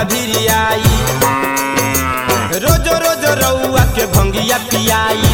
भिरियाई रोजो रोजो रउआ के भंगिया पियाई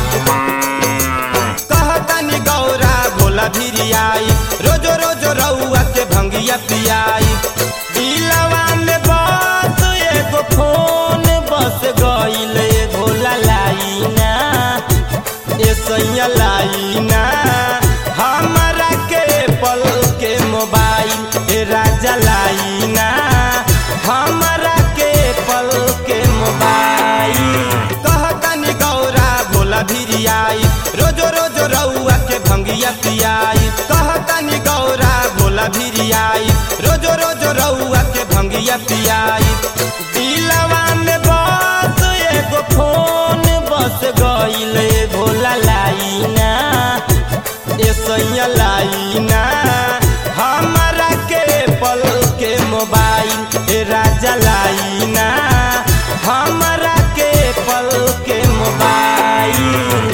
कहतनी गौरा भोला भिरियाई रोजो रोजो रउआ के भंगिया पियाई दिलवा में बस एगो फोन बस गईल ए भोला लाइना ए सैया लाइना हमरा के पल के मोबाइल ए राजा लाइना हमरा के पल के मोबाइल कहतनी गौरा भोला भिरियाई रोजो रोजो रउआ के भंगिया पियाई कहतनी गौरा भोला भिरियाई रोजो रोजो रउआ के भंगिया पियाई दिलवा में बस एगो फोन बस गईल ए भोला लाइना ए सैया लाइना हमरा के पल के मोबाइल ए राजा लाइना हमरा के पल के मोबाइल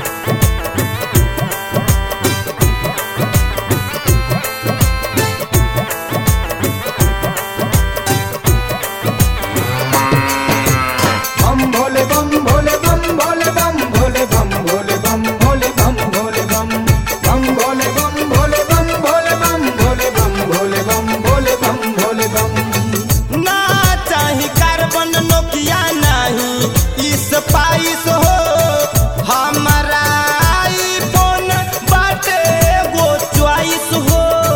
बम भोले बम भोले बम भोले बम भोले बम भोले बम भोले बम भोले बम बम भोले बम भोले बम भोले बम भोले बम भोले बम भोले बम भोले बम ना चाही कार्बन नोकिया नहीं स्पाइस हो हमारा आईफोन बाटे गो च्वाइस हो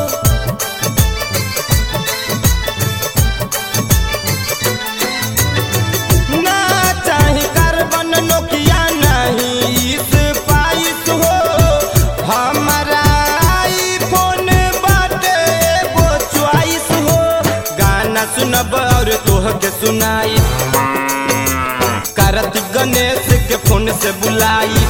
ना चाही कार्बन नोकिया नहीं स्पाइस हो हमारा आईफोन बाटे गो च्वाइस हो गाना सुनब और तोह के सुनाई कार्तिक गणेश के फोन से बुलाई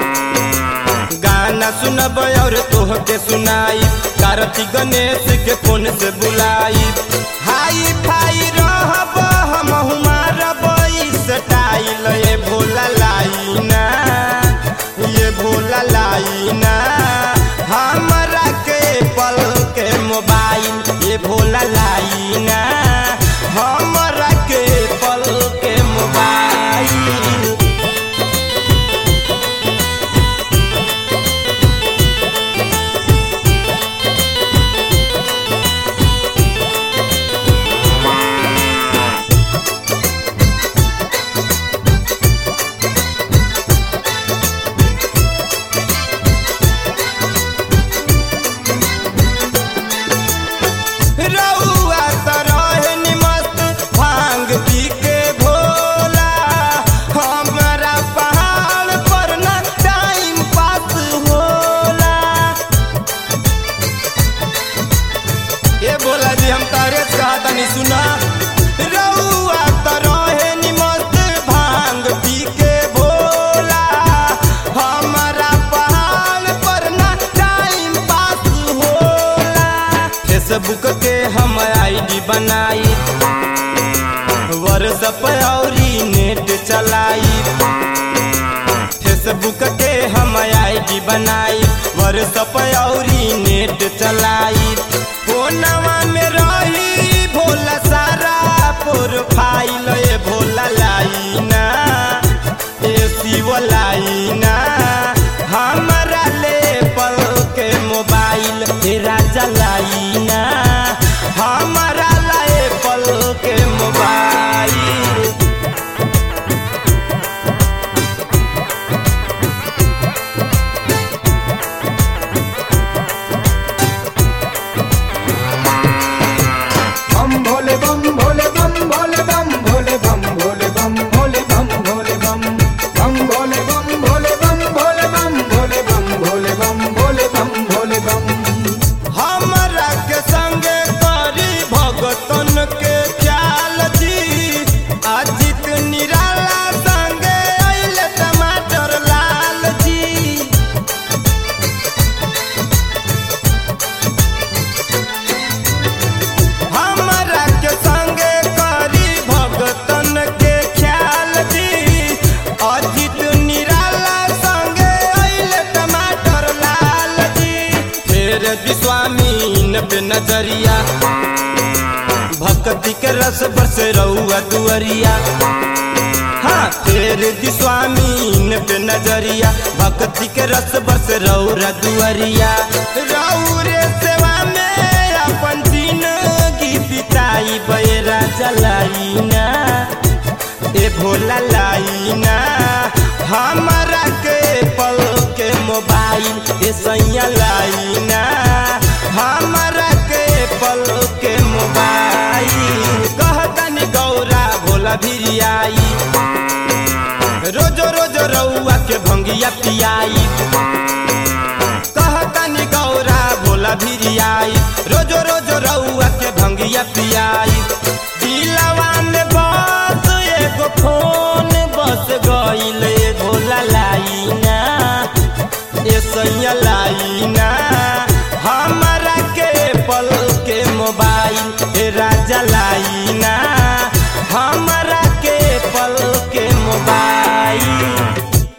गाना सुनब और तोह के सुनाई कार्तिक गणेश के फोन से बुलाई हाई फाई रहब हम मारब स्टाइल ये भोला लाइना ये भोला लाइना हमरा के पल के मोबाइल ये भोला लाइना हमरा के पल के मोबाइल रउआ त रहे नि मस्त भांग पी के भोला हमरा पहाड़ पर न टाइम पास होला ए भोला जी हम तारे कहा तनी सुना रउआ त रहे नि मस्त भांग पी के भोला हमरा पहाड़ पर न टाइम पास होला फेसबुक के हम आईडी बनाई व्हाट्सएप औरी नेट चलाई फेसबुक के हम आईडी बनाई व्हाट्सएप औरी नेट चलाई फोनवा में रही भोला सारा प्रोफाइल ए भोला लाइना ए शिव लाइना हमरा ले पल के मोबाइल ए राजा लाइना हमरा ले पल के मोबाइल बम भोले बम भोले बम भोले बम भोले बम भोले बम भोले बम भोले बम बम भोले बम भोले बम भोले बम भोले बम भोले बम भोले बम भोले बम हमरा के संगे करी भगतन के ख्याल जी अजित निराला संगे अइले टमाटर लाल जी हमरा के संगे करी भगतन के ख्याल जी अजित निराला संगे अइले टमाटर लाल जी फेर विश्वामीन पे नजरिया भक्ति के रस बरसे रहू रउआ दुअरिया हाँ फेर दी स्वामीन पे नजरिया भक्ति के रस बरस रौरा दुअरिया रौरे सेवा में अपन जिंदगी बिताई बेरा चलाई ना ए भोला लाइना हमारा के पल के मोबाइल ए सैया लाइना हमारा के पल के मोबाइल कहतनी गौरा भोला भिरियाई रोजो रोजो रउआ के भंगिया पियाई कहतनी गौरा भोला भिरियाई रोजो रोजो रउआ के भंगिया पियाई दिलवा में बस एगो फोन बस गईल ए भोला लाइना ए सैया लाइना हमारा के पल के मोबाइल